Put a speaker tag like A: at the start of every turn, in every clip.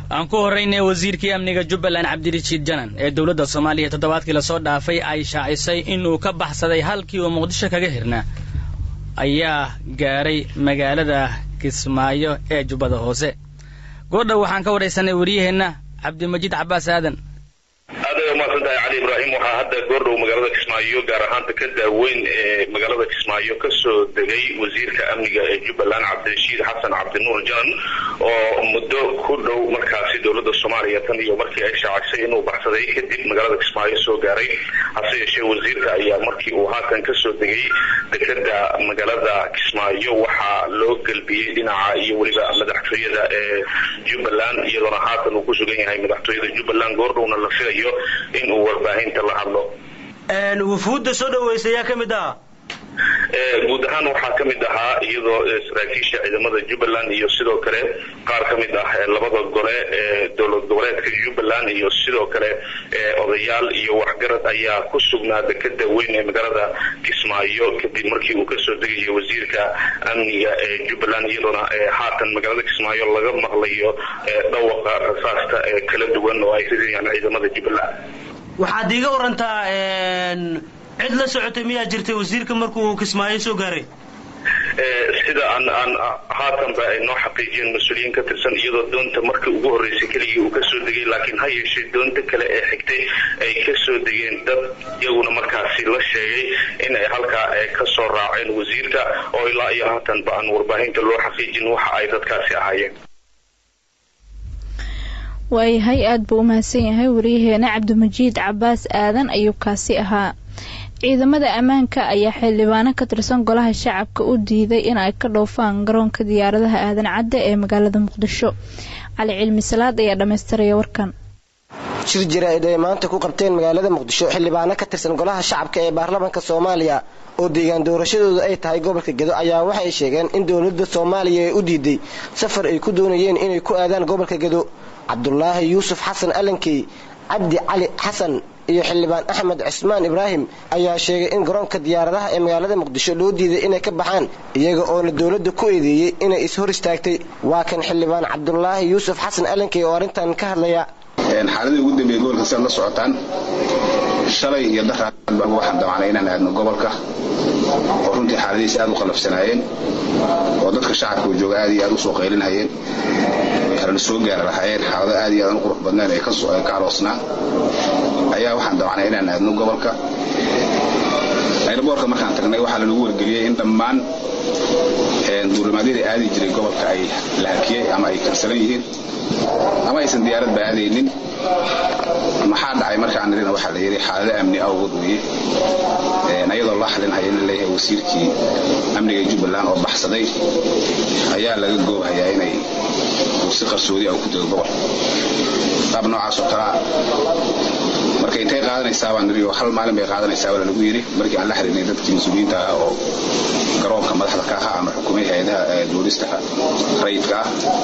A: aan ku horraynay wasiirkii amniga jubbaland cabdirashiid janan ee dowladda soomaaliya toddobaadkii lasoo dhaafay ay shaacisay inuu ka baxsaday halkii uu muqdisho kaga hirnaa ayaa gaaray magaalada kismaayo ee jubbada hoose goordhow waxaan ka waraysanay waryaheenna cabdimajiid cabbaas aadan
B: aad ay umahadsan tahay cali ibraahim waxaa hadda goordhow magaalada kismaayo gaar ahaan dekeda weyn ee magaalada kismaayo kasoo degay wasiirka amniga ee jubbaland cabdirashiid xasan cabdinuur janan oo muddo ku dhow markaasi dowladda soomaaliya tan iyo markii ay shaacisay inuu baxsaday kadib magaalada kismaayo soo gaaray hase yeeshee wasiirka ayaa markii uu haatan kasoo degay dekeda magaalada kismaayo waxaa loo gelbiyey dhinaca iyo weliba madaxtooyada ee jubbaland iyadoona haatan uu ku sugan yahay madaxtooyada jubbaland goordhowna la filayo in uu warbaahinta la hadlo
C: wufuudda soo dhaweysa ayaa ka mid ah
B: guud ahaan waxaa ka mid ahaa iyadoo saraakiisha ciidamada jubbaland iyo sidoo kale qaar ka mid ah labada gole ee dowlad goboleedka jubbaland iyo sidoo kale odayaal iyo waxgarad ayaa ku sugnaa dekeda weyn ee magaalada kismaayo kadib markii uu kasoo degayo wasiirka amniga ee jubbaland iyadoona haatan magaalada kismaayo laga maqlayo dhawaqa rasaasta ee kala duwan oo ay ridayaan ciidamada jubbaland
C: waxaad iiga warantaa cid la socotay miyaa jirtay wasiirka markuu kismaayo soo gaaray
B: sida aan aan haatanba ay noo xaqiijiyeen mas-uuliyiin ka tirsan iyadoo doonta markii ugu horreysay keligii uu kasoo degay laakiin ha yeeshee doonta kale ee xigtay ay kasoo degeen dad iyaguna markaasi la sheegay in ay halkaa kasoo raaceen wasiirka oo ilaa iyo haatanba aan warbaahinta loo xaqiijin waxa ay dadkaasi ahaayeen
D: waayahay aada buu u mahadsan yahay wariyaheena cabdimajiid cabbaas aadan ayuu kaasi ahaa ciidamada ammaanka ayaa xildhibaano ka tirsan golaha shacabka u diiday in ay ka dhoofaan garoonka diyaaradaha aadan cadde ee magaalada muqdisho cali cilmi salaad ayaa dhammaystiraya warkan
E: shir jaraa'id ay maanta ku qabteen magaalada muqdisho xildhibaano ka tirsan golaha shacabka ee baarlamaanka soomaaliya oo deegaan doorashadooda ay tahay gobolka gedo ayaa waxay sheegeen in dowladda soomaaliya ee u diiday safar ay ku doonayeen inay ku aadaan gobolka gedo cabdulaahi yuusuf xasan alankey cabdi cali xasan iyo xildhibaan axmed cismaan ibraahim ayaa sheegay in garoonka diyaaradaha ee magaalada muqdisho loo diiday inay ka baxaan iyaga oona dowladda ku eedeeyey inay is-hor istaagtay waa kan xildhibaan cabdulaahi yuusuf xasan alankey oo arrintan ka hadlaya
F: xaaladii ugu dambeeyey gobolka siaad la socotaan shalay iyo daraad baan waxaan damacnay inaan aadno gobolka oo runtii xaaladihiisa aad u qalafsanaayeen oo dadka shacabka uu jooga aad iyo aad u soo qaylinhayeen halana soo gaari lahaayeen xaalado aad iyo aad u qurux badneen ee ka aloosnaa ayaa waxaan damacnay inaan aadno gobolka ayraboorka markaan tagnay waxaa lanagu wargeliyey in dhammaan duulimaadyada aadi jiray gobolka ay la hakiyey ama ay kansalan yihiin ama aysan diyaaradba aadaynin maxaa dhacay markaan nirina waxaa la yidhi xaalado amni awgood weeye ayadoo la xalinhaya in la leeyahay wasiirkii amniga jubbaland oo baxsaday ayaa laga goobhayaa inay si qarsoodi ah ku dego gobol qaab noocaas oo kalea marka intay qaadanaysaa baan niri oo hal maalin bay qaadanaysaa baa lanagu yidhi markii aan la xiriirnay dadkii mas-uuliyiinta ah oo garoonka madaxda ka ahaa ama xukumay hay-adaha duulista rayidka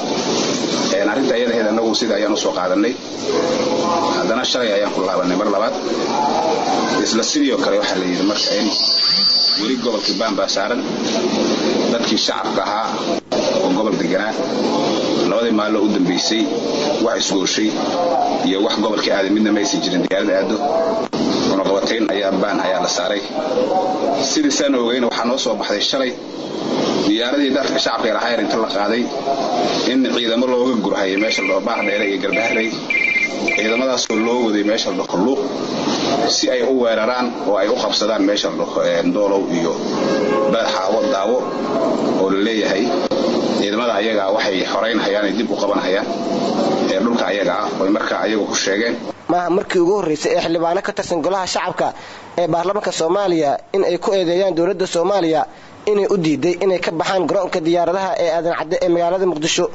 F: ah arrinta ayadaheed annagu sida ayaan usoo qaadanay haddana shalay ayaan ku laabanay mar labaad isla sidii oo kale waxaa la yidhi marka in weli gobolkii baanbaa saaran dadkii shacabka ahaa oo gobol deganaa labadii maaloo u dambaysay wax isgooshay iyo wax gobolkii aaday midna ma aysan jirin diyaarada aado cunaqabatayn ayaa baan ayaa la saaray sidii saan ogeyna waxaa noo soo baxday shalay diyaaradii dadka shacabka ee lahaayar inta la qaaday in ciidamo looga gurhayay meesha ladhao baar dheere iyo garbaharey ciidamadaasoo loo waday meesha la dhaho luuq si ay u weeraraan oo ay u qabsadaan meesha la dhaho doolow iyo badaxaawo daawo oo la leeyahay ciidamada ayagaa waxay xoraynhayaan ay dib u qabanhayaan ee dhulka ayaga ah oy markaa ayagu ku sheegeen
E: maaha markii ugu horraysay ee xildhibaano ka tirsan golaha shacabka ee baarlamaanka soomaaliya in ay ku eedeeyaan dowladda soomaaliya inay u diiday inay ka baxaan garoonka diyaaradaha ee aadan cadde ee magaalada muqdisho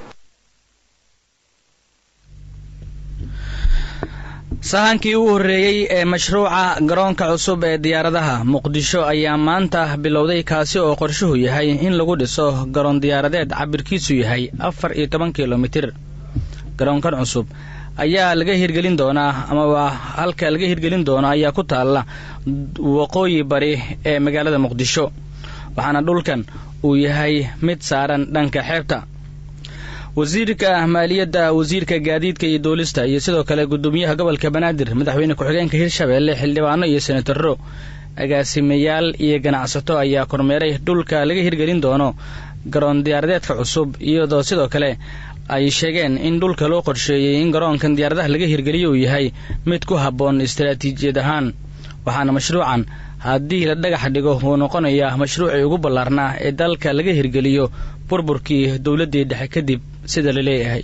A: sahankii u horreeyey ee mashruuca garoonka cusub ee diyaaradaha muqdisho ayaa maanta bilowday kaasi oo qorshuhu yahay in lagu dhiso garoon diyaaradeed cabirkiisu yahay afar iyo toban kilomitir garoonkan cusub ayaa laga hirgelin doonaa amaba halka laga hirgelin doono ayaa ku taalla waqooyi bari ee magaalada muqdisho waxaana dhulkan uu yahay mid saaran dhanka xeebta wasiirka maaliyadda wasiirka gaadiidka iyo duulista iyo sidoo kale gudoomiyaha gobolka banaadir madaxweyne ku-xigeenka hirshabeelle xildhibaano iyo senataro agaasimayaal iyo ganacsato ayaa kormeeray dhulka laga hirgelin doono garoon diyaaradeedka cusub iyadoo sidoo kale ay sheegeen in dhulka loo qorsheeyey in garoonkan diyaaradaha laga hirgeliyo uu yahay mid ku habboon istaraatiijiyad ahaan waxaana mashruucan haddii la dhagax dhigo uu noqonayaa mashruucii ugu ballaarnaa ee dalka laga hirgeliyo burburkii dowladdii dhexe kadib sida la leeyahay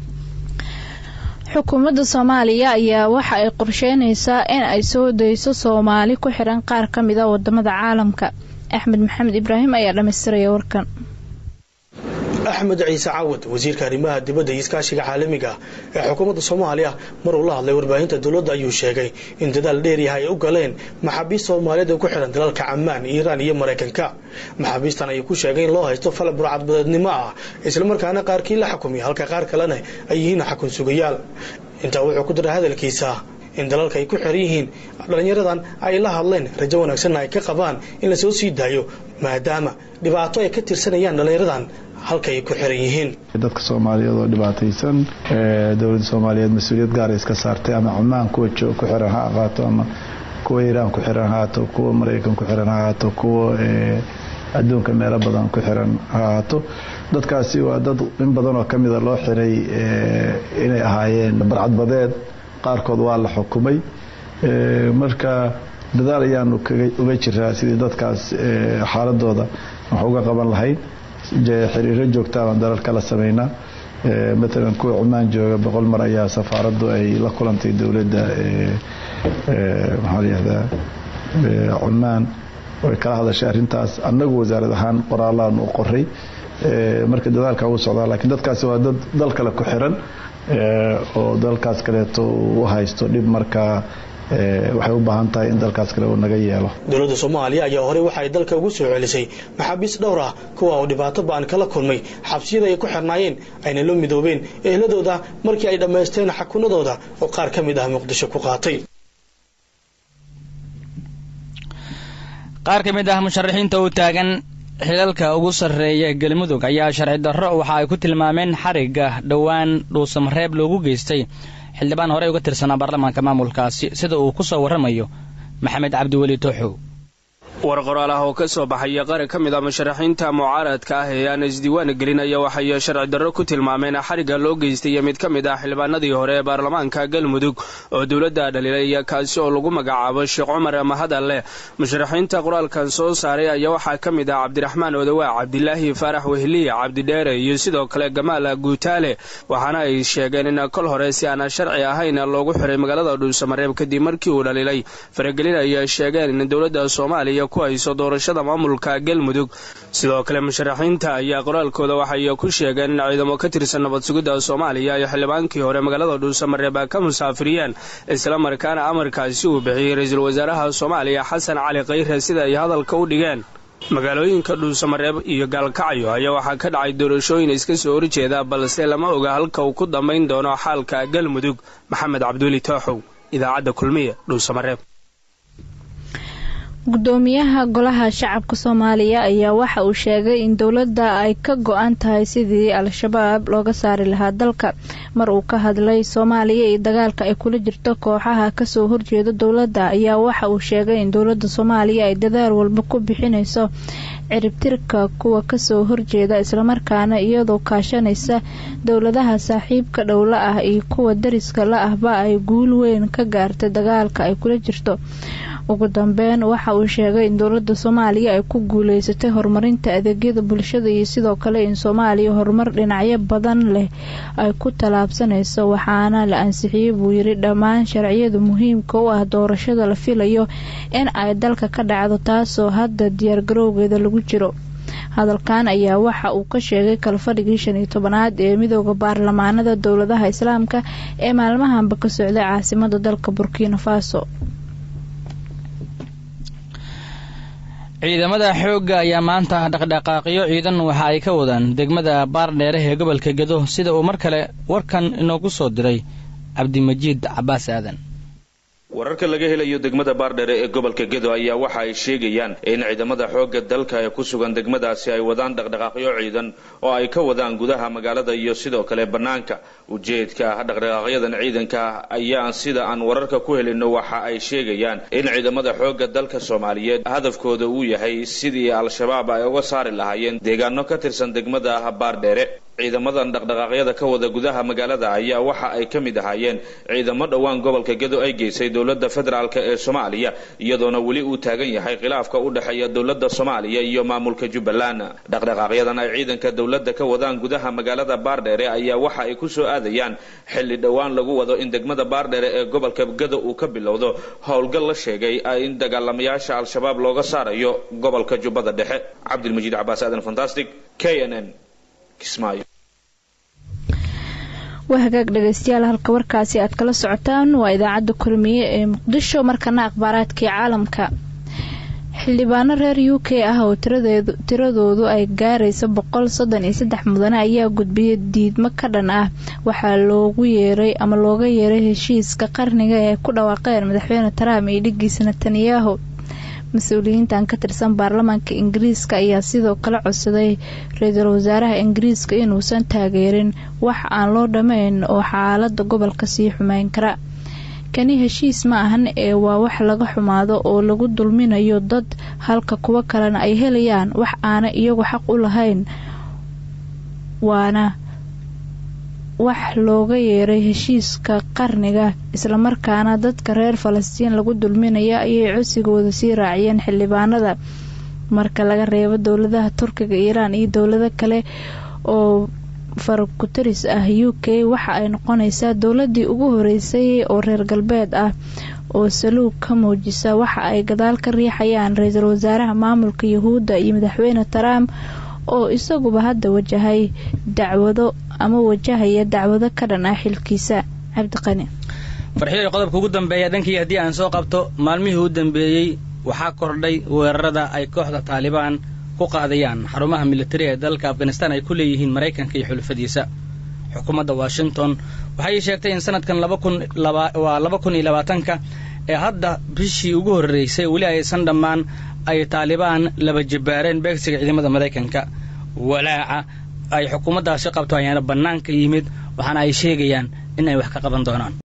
D: xukuumadda soomaaliya ayaa waxa ay qorsheynaysaa in ay soo dayso soomaali ku xiran qaar ka mid a wadamada caalamka axmed maxamed ibraahim ayaa dhammaystiraya warkan
G: axmed ciise cawad wasiirka arrimaha dibadda iyo iskaashiga caalamiga ee xukuumadda soomaaliya mar uu la hadlay warbaahinta dowladda ayuu sheegay in dadaal dheeryaha ay u galeen maxaabiist soomaaliyeed ee ku xihan dalalka camaan iiraan iyo maraykanka maxaabiistan ayuu ku sheegay in loo haysto fal burcadbadeednimo ah islamarkaana qaarkii la xukumay halka qaar kalena ay yihiin xakun sugayaal intaa wuxuu ku daray hadalkiisa in dalalka ay ku xiran yihiin dhallinyaradan ay la hadleen rajo wanaagsanna ay ka qabaan in lasoo sii daayo maadaama dhibaato ay ka tirsanayaan dhallinyaradan halka ay ku xiran yihiin
H: dadka soomaaliyeed oo dhibaataysan dowladda soomaaliyeed mas-uuliyad gaara iska saartay ama cumaan kuwa ku xiran ha ahaato ama kuwa iiraan ku xiran ha ahaato kuwa maraykan ku xiran ha ahaato kuwa adduunka meelo badan ku xiran ha ahaato dadkaasi waa dad in badan oo kamida loo xiray inay ahaayeen barcadbadeed qaarkood waa la xukumay marka dadaal ayaanu uga jiraa sidii dadkaas xaaladooda wax uga qaban lahayn xiriiro joogtaabaan dalal kala sameynaa matalan kuwa cumaan jooga boqol mar ayaa safaaraddu ay la kulantay dowladda maxaa layihahdaa cumaan way kala hadashay arrintaas annagu wasaarad ahaan qoraalaan u qoray marka dadaalka uu socdaa laakiin dadkaasi waa dad dal kale ku xiran oo dalkaas kaleeto u haysto dhib markaa waxay u baahan tahay in dalkaas kale uu naga yeelo
G: dowladda soomaaliya ayaa horey waxa ay dalka ugu soo celisay maxaabiist dhowr ah kuwa oo dhibaato ba-an kala kulmay xabsiyada ay ku xirnaayeen ayna la midoobeen ehladooda markii ay dhammaysteen xakunadooda oo qaar ka mid ah muqdisho ku qaatay
A: qaar ka mid ah musharaxiinta u taagan xilalka ugu sarreeya galmudug ayaa sharci darro waxa ay ku tilmaameen xarigga dhowaan dhuusamareeb loogu geystay xildhibaan horey uga tirsanaa baarlamaanka maamulkaasi sida uu ku soo warramayo maxamed cabdiweli tooxow
I: war qoraal ah oo ka soo baxaya qaar ka mid a musharaxiinta mucaaradka ah ee aan isdiiwaan gelinaya waxay sharci darro ku tilmaameen xarigga loo geystay mid ka mid ah xildhibaanadii hore ee baarlamaanka galmudug oo dowladda dhaliilay kaasi oo lagu magacaabo sheekh cumar mahadalle musharaxiinta qoraalkan soo saaray ayaa waxaa ka mid ah cabdiraxmaan odawaa cabdilaahi faarax wehliye cabdidheere iyo sidoo kale gamaal guutaale waxaana ay sheegeen in kol hore si aan sharci ahayn loogu xiray magaalada dhuusamareeb kadib markii uu dhaliilay faragelin ay sheegeen in dowladda soomaaliya ku hayso doorashada maamulka galmudug sidoo kale musharaxiinta ayaa qoraalkooda waxay ku sheegeen in ciidamo ka tirsan nabad sugidda soomaaliya ay xildhibaankii hore magaalada dhuusamareeb ka musaafiriyeen islamarkaana amarkaasi uu bixiyey ra-iisul wasaaraha soomaaliya xasan cali khayre sida ay hadalka u dhigeen magaalooyinka dhuusamareeb iyo gaalkacyo ayaa waxaa ka dhacay doorashooyin iska soo horjeeda balse lama oga halka uu ku dambayn doono xaalka galmudug maxamed cabduuli tooxow idaacadda kulmiye dhuusamareeb
D: gudoomiyaha golaha shacabka soomaaliya ayaa waxa uu sheegay in dowladda ay ka go-an tahay sidii al-shabaab looga saari lahaa dalka mar uu ka hadlay soomaaliya iyo dagaalka ay kula jirto kooxaha kasoo horjeeda dowladda ayaa waxa uu sheegay in dowladda soomaaliya ay dadaal walba ku bixinayso ciribtirka kuwa kasoo horjeeda islamarkaana iyadoo kaashanaysa dowladaha saaxiibka dhowla ah iyo kuwa dariska la ahba ay guul weyn ka gaartay dagaalka ay kula jirto ugu dambeyn waxa uu sheegay in dowladda soomaaliya ay ku guuleysatay horumarinta adeegyada bulshada iyo sidoo kale in soomaaliya horumar dhinacyo badan leh ay ku tallaabsanayso waxaana la ansixiyey buu yiri dhammaan sharciyada muhiimka u ah doorashada la filayo in ay dalka ka dhacdo taasoo hadda diyaargarowgeeda lagu jiro hadalkan ayaa waxa uu ka sheegay kalfadhigii shan iyo tobanaad ee midooda baarlamaanada dowladaha islaamka ee maalmahanba ka socday caasimada dalka burkina faso
A: ciidamada xoogga ayaa maanta dhaqdhaqaaqyo ciidan waxa ay ka wadaan degmada baardheere ee gobolka gedo sida uu mar kale warkan inoogu soo diray cabdimajiid cabaas aadan
B: wararka laga helayo degmada baardhere ee gobolka gedo ayaa waxa ay sheegayaan in ciidamada xoogga dalka ee ku sugan degmadaasi ay wadaan dhaqdhaqaaqyo ciidan oo ay ka wadaan gudaha magaalada iyo sidoo kale bannaanka ujeedka dhaqdhaqaaqyadan ciidanka ayaa sida aan wararka ku helino waxa ay sheegayaan in ciidamada xoogga dalka soomaaliyeed hadafkooda uu yahay sidii al-shabaab ay uga saari lahaayeen deegaano ka tirsan degmada baardheere ciidamadan dhaqdhaqaaqyada ka wada gudaha magaalada ayaa waxa ay ka mid ahaayeen ciidamo dhowaan gobolka gedo ay geysay dowladda federaalk ee soomaaliya iyadoona weli uu taagan yahay khilaafka u dhexeeya dowladda soomaaliya iyo maamulka jubbaland dhaqdhaqaaqyadan ay ciidanka dowladda ka wadaan gudaha magaalada baardheere ayaa waxa ay ku soo aadayaan xilli dhowaan lagu wado in degmada baardheere ee gobolka gedo uu ka bilowdo howlgal la sheegay in dagaalamayaasha al-shabaab looga saarayo gobolka jubbada dhexe cabdilmajiid cabaas aadan fantastic k n n
D: waa hagaag dhegeystayaal halka warkaasi aad kala socotaan waa idaacadda kulmiye ee muqdisho markana akhbaaraadkii caalamka xildhibaano reer u k ah oo tiradoodu ay gaarayso boqol soddon iyo saddex mudane ayaa gudbiyay diidmo ka dhan ah waxaa loogu yeeray ama looga yeeray heshiiska qarniga ee ku dhawaaqeen madaxweyne trump iyo dhigiisa netanyahu mas-uuliyiintan ka tirsan baarlamaanka ingiriiska ayaa sidoo kale codsaday ra-iisul wasaaraha ingiriiska inuusan taageerin wax aan loo dhammayn oo xaalada gobolka sii xumeyn kara kani heshiis ma ahan ee waa wax laga xumaado oo lagu dulminayo dad halka kuwo kalena ay helayaan wax aana iyagu xaq u lahayn waana wax looga yeeray heshiiska qarniga islamarkaana dadka reer falastiin lagu dulminaya ayay cosigooda sii raaciyeen xildhibaanada marka laga reebo dowladaha turkiga iiraan iyo dowlado kale oo farakutaris ah u k waxa ay noqonaysaa dowladii ugu horeysay oo reer galbeed ah oo saluug ka muujisa waxa ay gadaal ka riixayaan ra-iisul wasaaraha maamulka yahuudda iyo madaxweyne trump oo isaguba hadda wajahay dacwado ama wajahaya dacwado ka dhan ah xilkiisa cabdiqani
A: farxiyo qodobka ugu dambeeya dhankii haddii aan soo qabto maalmihii u dambeeyey waxaa kordhay weerarada ay kooxda taalibaan ku qaadayaan xarumaha militari ee dalka afghanistan ay ku leeyihiin maraykanka iyo xulufadiisa xukuumadda washington waxay sheegtay in sanadkan waa laba kun iyo labaatanka ee hadda bishii ugu horreysay weli aysan dhammaan ay taalibaan laba jabbaareen beegsiga ciidamada maraykanka walaaca ay xukuumaddaasi qabto ayaana bannaanka yimid waxaana ay sheegayaan in ay wax ka qaban doonaan